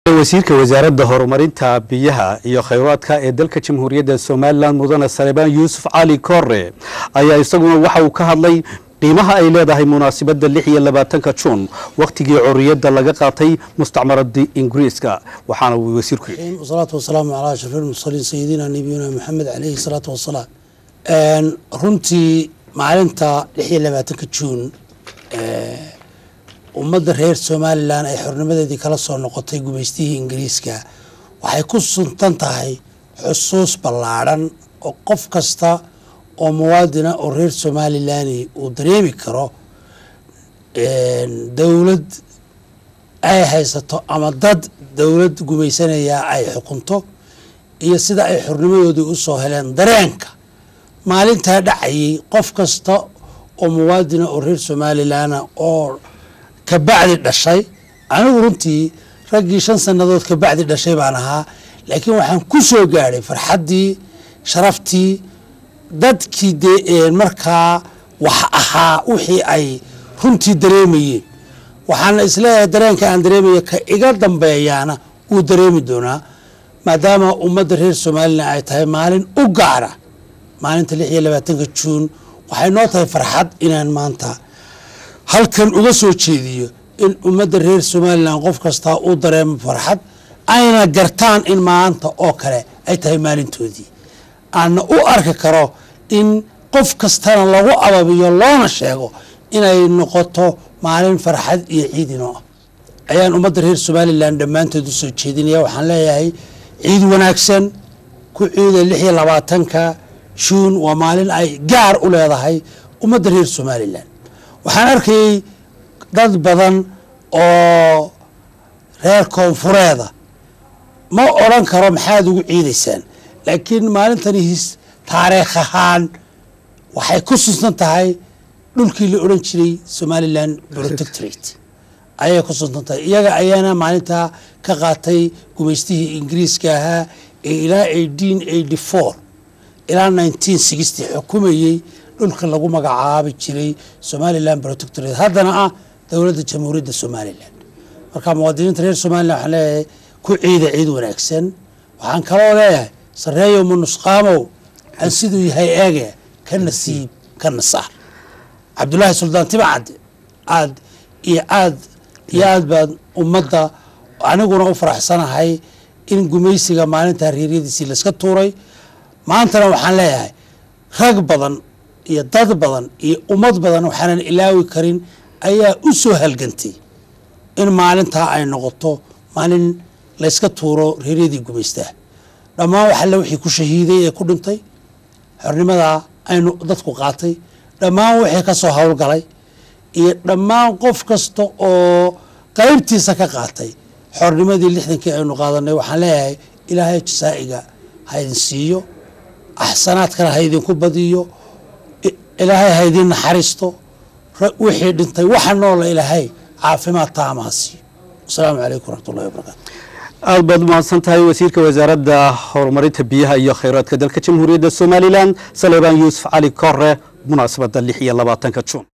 wasiirka wasaaradda horumarinta biyaha iyo khayraadka ee dalka jamhuuriyadda somalilan mudane salebaan yuusuf cali koore ayaa isaguna waxa uu ka hadlay qiimaha ay leedahay munaasabadda lix iyo labaatanka juun wakhtigii corriyadda laga qaatay mustacmaradii ingiriiska waxaana uu wasiirku yidhi wasalaatu wasalaamu calaa ashraf ilmursaliin sayidina nabiyuna maxamed caleyhi salaatu wasalaam runtii maalinta lix iyo labaatanka juun ummadda reer somalilan ay xornimadeedii kala soo noqotay gumaystihii ingiriiska waxay ku suntan tahay xusuus ballaadhan oo qof kasta oo muwaadina oo reer somalilani uu dareemi karo dowlad ay haysato ama dad dowlad gumaysanaya ay xukunto iyo sida ay xornimadoodii usoo heleen dareenka maalintaa dhacayay qof kasta oo muwaadina oo reer somalilana oo kabacdi dhashay anigu runtii raggii shan sannadood kabacdi dhashay baan ahaa laakiin waxaan ku soo gaadhay farxaddii sharaftii dadkii dee markaa wax ahaa wixii ay runtii dareemayeen waxaana isleeyahay dareenka aan dareemaya ka iga dambeeyaana wuu dareemi doonaa maadaama ummadda reer somalilan ay tahay maalin u gaara maalinta lix iyo labaatanka juun waxay noo tahay farxad inaan maanta halkan uga soo jeediyo in ummadda reer somalilan qof kastaa uu dareemo farxad ayna gartaan in maanta oo kale ay tahay maalintoodii aana u arki karo in qof kastana lagu ababiyo loona sheego inay noqoto maalin farxad iyo ciidinoo ah ayaan ummadda reer somalilan dhammaantood u soo jeedinaya waxaan leeyahay ciid wanaagsan ku ciida lix iyo labaatanka juun waa maalin ay gaar u leedahay ummadda reer somalilan waxaan arkayay dad badan oo reer koonfureeda ma odran karo maxaad ugu ciidaysaan laakiin maalintani his taariikh ahaan waxay ku sunsan tahay dhulkii la odhan jiray somalilan protectorate ayay ku sunsan tahay iyaga ayaana maalintaa ka qaatay gumaystihii ingiriiska ahaa ee ilaa eighteen eighty four ilaa nineteen sixty xukumayey dhulka lagu magacaabi jiray somalilan protectorate haddana ah dowladda jamhuuriyadda somalilan marka muwaadiniinta reer somalilan waxaan leeyahay ku ciida ciid wanaagsan waxaan kaloo leeyahay sareeyow manusqaamow aan siduu yahay eege ka nasiib ka nasaar cabdulaahi suldaan tibacadde aad iyo aad iyo aad baad ummadda aniguna u faraxsanahay in gumaysiga maalintaa reeryadiisii layska tuuray maantana waxaan leeyahay rag badan iyo dad badan iyo ummad badan waxaanan ilaawi karin ayaa u soo halgantay in maalintaa ay noqoto maalin layska tuuro reeryadii gumaystaa dhammaan wax alle wixii ku shahiiday ee ku dhintay xornimadaa aynu dadku qaatay dhammaan wixii ka soo howlgalay iyo dhammaan qof kasta oo qaybtiisa ka qaatay xornimadii lixdankii aynu qaadanay waxaan leeyahay ilaahay jasaa'iga ha idin siiyo axsanaadkana ha idinku badiyo ilaahay ha idin naxariisto wixii dhintay waxa noola ilaahay caafimaad taama ha siiyo asalaamu calaykum waraxmatullahi wabarakatu aad baad umahadsan tahay wasiirka wasaaradda horumarinta biyaha iyo khayraadka dalka jamhuuriyadda somalilan salebaan yuusuf cali kore munaasabadda lix iyo labaatanka juun